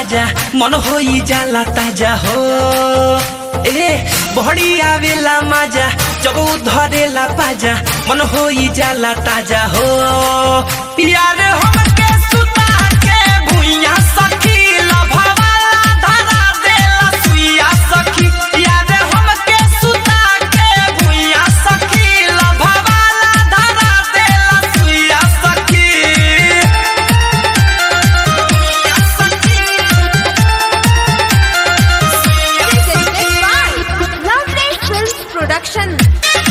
पाजा मन होई जाला ताजा हो ए बहड़ी आवेला माजा जब उ धरेला पाजा मन होई जाला ताजा हो यार हमके सुता के भुइया सखी लभवाला धरा देला सुइया सखी यार हमके सुता के भुइया सखी लभवाला धरा देला सुइया सखी Presented by Lovely Films Production.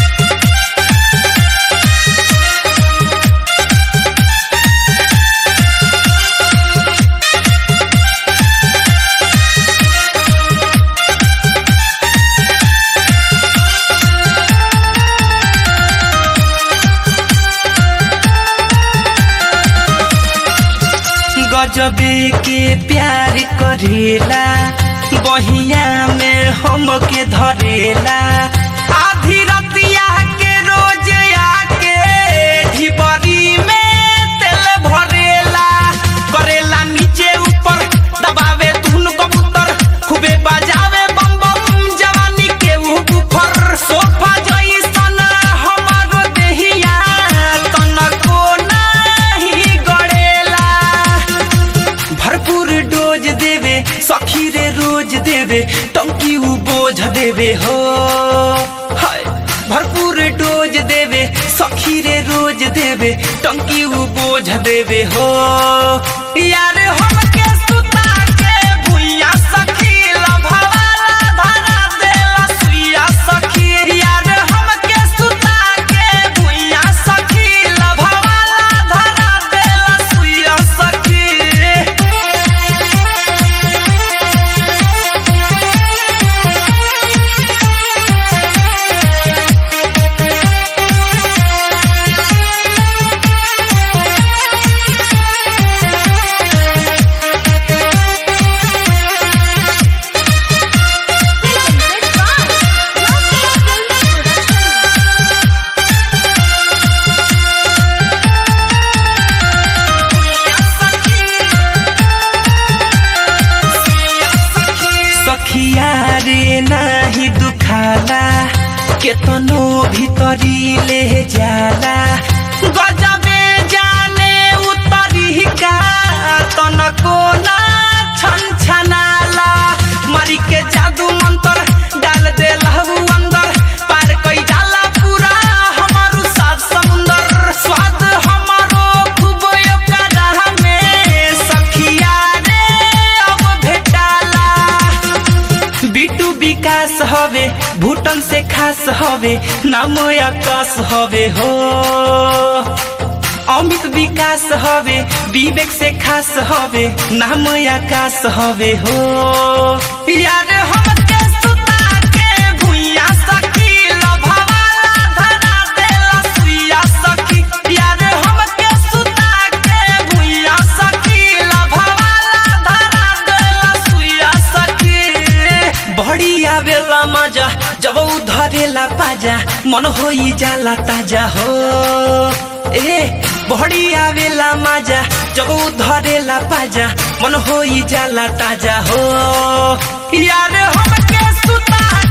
गजबे के प्यार करेला बहिया में हमके धरेला आधी रतिया के रोज आके ढिबरी में तेल भरेला करेला नीचे ऊपर दबावे धुन कबूतर खूबे बजावे बम बम जवानी के ऊपर सोफा जैसन हमारो देहिया तनको नहीं गड़ेला भरपूर डोज देवे सखी रे रोज देवे टंकी उ बोझ देवे हो हाय भरपूर डोज देवे सखी रे रोज देवे टंकी उ बोझ देवे हो यार हमके सुता के भुइया सखी लभवाला धरा देला सुइया सखी यार हमके सुता के भुइया सखी लभवाला धरा देला सुइया सखी Presented by Lovely Films Production. सखिया रे नाही दुखाला केतनो भीतरी ले जाला गजबे जाने उतरी का तनको ना छन छनाला मरी के जादू मंत्र डाल दे लहू अंदर पार कई डाला पूरा हमारू सात समुंदर स्वाद हमारो खूब ओकरा में सखिया रे अब भेटाला बिटू विकास हवे भूटन से खास हवे नाम आकाश हवे हो अमित विकास हवे विवेक से खास हवे नाम आकाश हवे हो यार हमके सुता के भुइया सखी लभवाला धरा देला सुइया सखी यार हमके सुता के भुइया सखी लभवाला धरा देला सुइया सखी बड़ी आवेला मजा जब उ धरेला पाजा मन होई जाला ताजा हो ए बड़ी आवेला मजा जब उ धरेला पाजा मन होई जाला ताजा हो यार हमके सुता